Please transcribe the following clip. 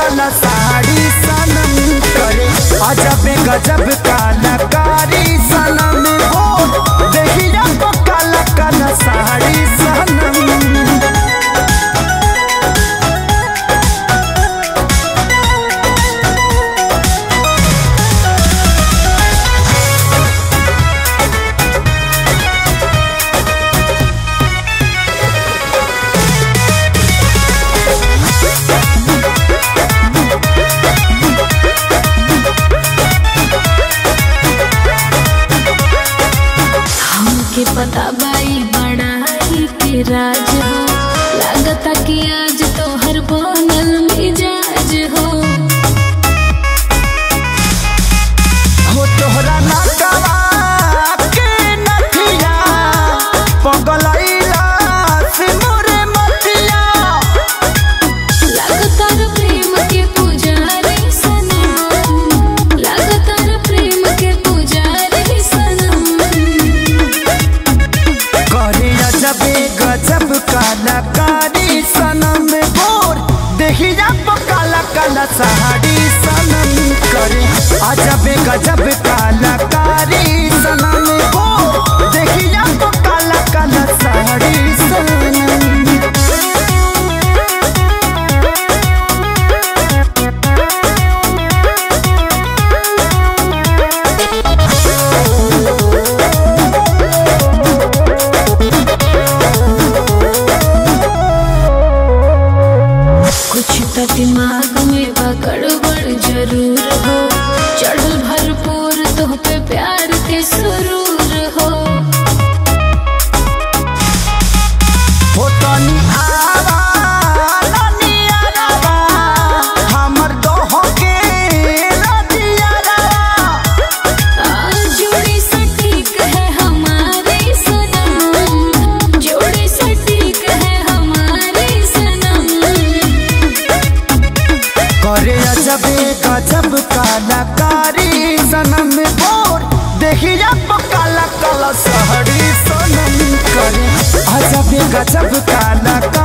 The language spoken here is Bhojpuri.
काला साड़ी सनम करे अजब गजब कलाकारी सनम हो देखिया तो काला काला साड़ी सनम हमके पता बाई बड़ाई के राज हो लागता कि आज तो हर बनल मिजाज हो हो तोहरा नटवा के नथिया पगलैला से मोरे मथिया लागता रे प्रेम के पुजारी सनम लागता रे प्रेम के पुजारी सनम करे अजबे गजब कलाकारी सनम गोर देखिया तो काला काला साड़ी सनम करे अजबे गजब कलाकारी सनम गोर देखिया तो काला काला साड़ी सनम कुछ तो दिमाग में बा गड़बड़ जरूर हो चढ़ल भरपूर तो पे प्यार के सुरूर हो हो तनी आवा नानी आवा हमर दोह के रतिया आज जोड़ी सटीक है हमारी सनम जोड़ी सटीक है हमारी सनम करे अजबे गजब कलाकारी सनम बोर देखिया तो काला काला सहरी सनम करे अजबे गजब कलाकारी